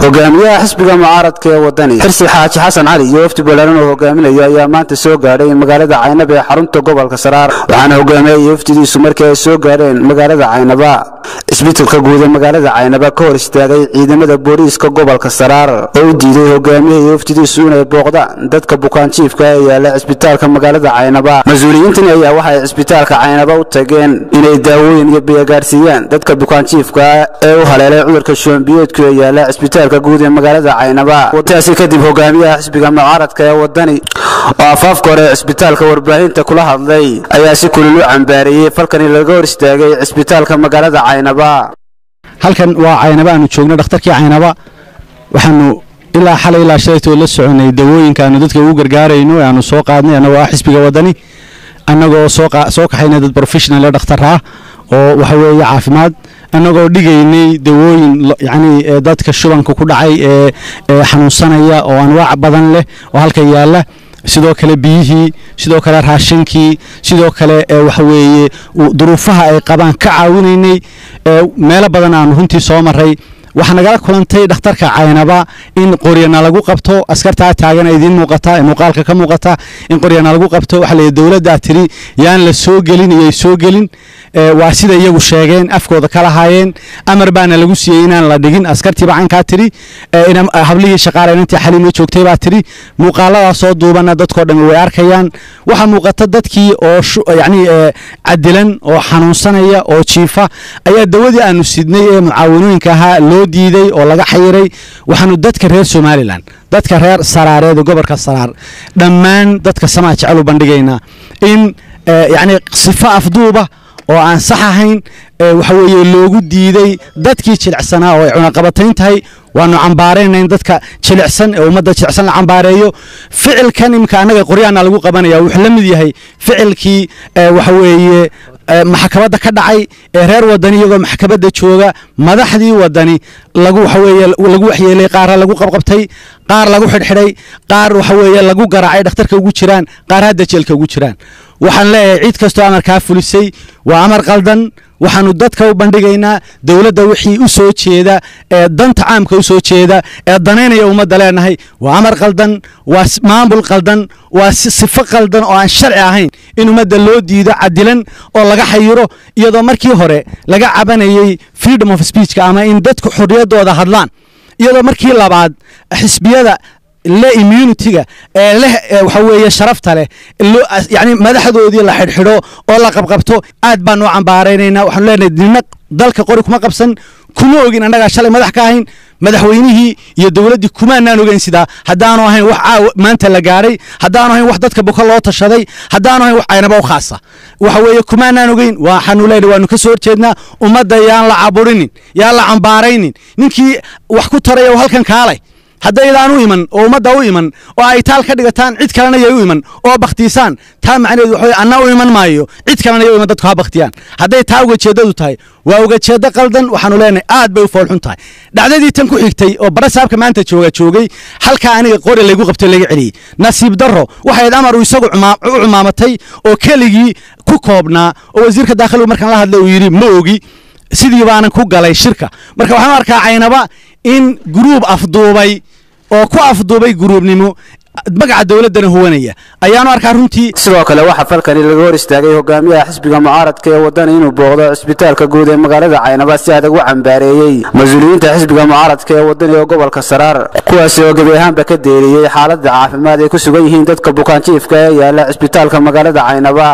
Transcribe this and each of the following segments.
hogaamiyaha xisbiga mucaaradka ee wadani xirsi xaaji xasan cali iyo wafdi balaaran oo hogaaminaya ayaa maanta soo gaadhay magaalada caynaba ee xarunta gobolka saraar waxaana hogaamiyey wafdidiisu markii ay soo gaadheen magaalada caynaba isbitaalka guud ee magaalada caynaba ka hor istaagay ciidamada booliiska gobolka saraar oo u diiday hogaamiyaha iyo wafdidiisu inay booqdaan dadka bukaanjiifka ee yaala cisbitaalka magaalada caynaba mas-uuliyiintani ayaa waxay cisbitaalka caynaba u tageen inay daawooyin iyo biyagaadhsiiyaan dadka bukaanjiifka ee u haleelay cudurka shoombiyoodku ee yaala cisbitaalka guud ee magaalada caynaba taasi kadib hogaamiyaha xisbiga mucaaradka ee wadani oo afaafka hore ee cisbitaalka warbaahinta kula hadlay ayaa si kulul u cambaareeyey falkani laga hor istaagay cisbitaalka magaalada caynaba halkan waa caynaba aanu joogno dhakhtarkii caynaba waxaanu ilaa xalay ilaa shalaytoo la soconay dawooyinka aanu dadka ugu gargaarayno ee aanu soo qaadnay annagoo ah xisbiga wadani annagoo soo kaxaynay dad professional ee dhakhtar ah oo waxa weeye caafimaad annagoo dhigaynay dawooyin yacni dadka shubanka ku dhacay ee xanuunsanaya oo anwaac badan leh oo halka yaalla sidoo kale biyihii sidoo kale raashinkii sidoo kale waxa weeye duruufaha ay qabaan ka caawinaynay meelo badan aanu runtii soo maray waxaa nagala kulantay dhakhtarka caynaba in qoryana lagu qabto askartaa taagan idiin muuqata ee muuqaalka ka muuqata in qoryana lagu qabto waxa la dowladdaa tiri yaan la soo gelin iyay soo gelin waa sida iyagu sheegeen afkooda ka lahaayeen amar baana lagu siiyey inaan la dhigin askartiiba cankaa tiri hablihii shaqaaleynantii xaliima joogtay baa tiri muuqaaladaasoo duubana dadkoo dhammi way arkayaan waxaa muuqata dadkii oo yacni cadilan oo xanuunsanaya oo jiifa ayaa dawadii aanu sidnay ee mucaawanooyinka ahaa loo diiday oo laga xayiray waxaanu dadka reer somalilan dadka reer saraareed ee gobolka saraar dhammaan dadka samaa jecel u bandhigaynaa in yacni sifo afduuba oo aan sax ahayn waxa weeye loogu diiday dadkii jilicsanaa oo ay cunaqabatayn tahay waanu cambaarayna in dadka jilicsan ee ummadda jilicsan la cambaareeyo ficilkan imika annaga qoryaana lagu qabanaya wuxuu la mid yahay ficilkii waxa weeye maxkamadda ka dhacay ee reer wadani iyagoo maxkamadda jooga madaxdii wadani lagu waxa weeye lagu waxyeelay qaarra lagu qabqabtay qaar lagu xidhxidhay qaar waxa weeye lagu garaacay dhakhtarka ugu jiraan qaar hadda jeelka ugu jiraan waxaan leeyahay cid kastoo amarkaa fulisay waa amar qaldan waxaanu dadka u bandhigaynaa dowladda wixii u soo jeeda ee danta caamka u soo jeeda ee danaynaya ummadda leenahay waa amar qaldan waa maamul qaldan waa sifo qaldan oo aan sharci ahayn in ummadda loo diido cadilan oo laga xayiro iyadoo markii hore laga cabanayey freedom of speechka ama in dadku xorriyaddooda hadlaan iyadoo markii labaad xisbiyada le immunitiga ee leh waxa weeye sharafta leh yani madaxdoodii la xidhxidho oo la qabqabto aad baanu u cambaaraynayna waxaanu leenahay nina dalka qori kuma qabsan kuma ogin annagaa shalay madax ka ahayn madaxweynihii iyo dowladdii kumaanaan ogeyn sidaa haddaanu ahayn wax caawa maanta la gaadhay haddaanu ahayn wax dadka buka loo tashaday haddaanu ahayn wax caynaba u khaasa waxa weeye kumaanaan ogeyn waxaanu leenahay waanu ka soo horjeednaa ummadda yaan la caburinin yaan la cambaaraynin ninkii wax ku taraya halkan kaalay haddaydaan u iman oo ummadda u iman oo ay taal ka dhigataan cid kalena yay u iman oo bakhtiisaan taa macnaheedu waxa anna u iman maayo cid kalena yay u iman dadku ha bakhtiyaan hadday taa ugajeeddadu tahay waa ugajeeddo qaldan waxaanu leenahay aad bay u foolxun tahay dhacdadii tan ku xigtay oo barasaabka maanta jooga joogay halkaa aniga qori laygu qabtay laga celiyey nasiib darro waxayd amar uu isagu u cumaamatay oo keligii ku koobnaa oo wasiirka daakhiligu markaan la hadlay uu yidhi ma ogi sidii baanan ku galay shirka marka waxaan u arkaa caynaba in guruub afduubay oo ku afduubay guruubnimo magaca dowladdana huwanaya ayaanu arkaa runtii sidoo kale waxaa falkani laga hor istaagay hogaamiyaha xisbiga mucaaradka ee wadani inuu booqdo cisbitaalka guud ee magaalada caynaba si adag u cambaareeyey mas-uuliyiinta xisbiga mucaaradka ee wadani ee gobolka saraar kuwaasi oo gebi ahaanba ka deeriyey xaaladda caafimaad ay ku sugan yihiin dadka bukaanjiifka ee yaala cisbitaalka magaalada caynaba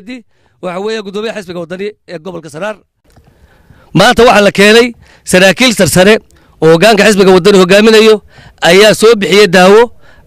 waxa weeye gudoomiyaha xisbiga wadani ee gobolka saraar maanta waxaa la keenay saraakiil sarsare oo hoggaanka xisbiga wadani hogaaminayo ayaa soo bixiyey daawo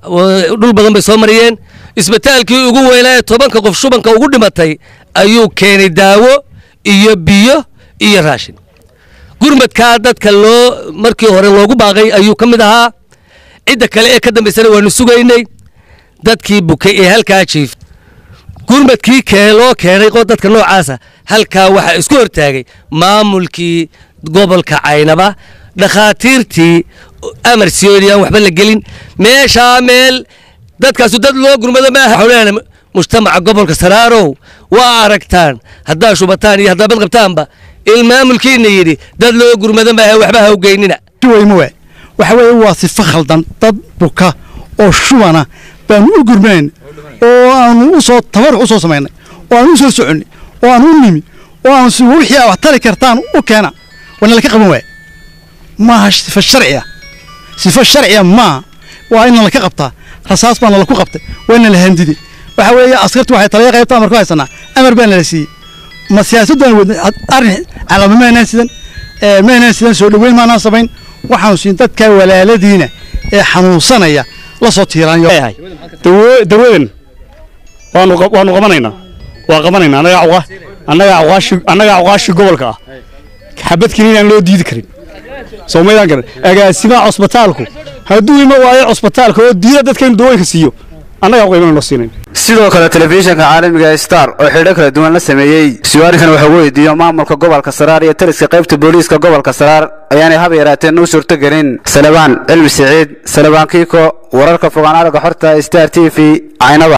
dhul badan bay soo mariyeen isbitaalkii ugu weynaa ee tobanka qof shubanka ugu dhimatay ayuu keenay daawo iyo biyo iyo raashin gurmadkaa dadka loo markii hore loogu baaqay ayuu ka mid ahaa cidda kale ee ka dambaysana waanu sugaynay dadkii bukay ee halkaa jiif gurmadkii kee loo keenay dadka noocaasa halkaa waxaa isku hortaagay maamulkii gobolka caynaba dhakhaatiirtii amar siyooni aan waxba la gelin meeshaa meel dadkaasu dad loo gurmado maaha xowlaana mujtamaca gobolka saraarow waa aragtaan haddaa shubataan iyo haddaa badqabtaanba il maamulkiina yidhi dad loo gurmado maaha waxba ha ugeynina weymowe waxa weeye waa sifo khaldan dad buka oo shubana baanu u gurmanayn oo aanu u soo tabaruc u soo samaynay oo aanu u soo soconnay oo aanu u nimi oo aanu si wixii aad wax tari kartaan u keena waana laka qaban waaya maaha sifo sharciya sifo sharciya maaha waa in laka qabtaa rasaas baana laku qabtay waa ina la handiday waxa weeye askartu waxay talaya qaybta amar ku haysanaa amar baa nala siiyey ma siyaasaddan wadnay arrin calaamo maanaan sidan maanaan sidan soo dhoweyn maanaan samayn waxaanu siin dadka walaaladiina ee xanuunsanaya la soo tiiraanyo dawadan waanu waanu qabanaynaa waa qabanaynaa annagaa uqa annagaa uqaashi annagaa uqaashi gobolka ah xabad keliya inaan loo diidi karin soo maydaan garan agaasimaha cusbitaalku hadduu ima waayo cusbitaalka oo diida dadka inuu dawooyinka siiyo annagaa uqa iman loo siinayn sidoo kale telefishinka caalamiga star oo xidho kala duwan la sameeyey su-aalkan waxuu weydiiyo maamulka gobolka saraar iyo taliska qaybta booliiska gobolka saraar ayaanay hab yaraateen u suurtogelin salebaan cilmi siciid salebaan kiiko wararka fogaan aragga xorta star t v caynaba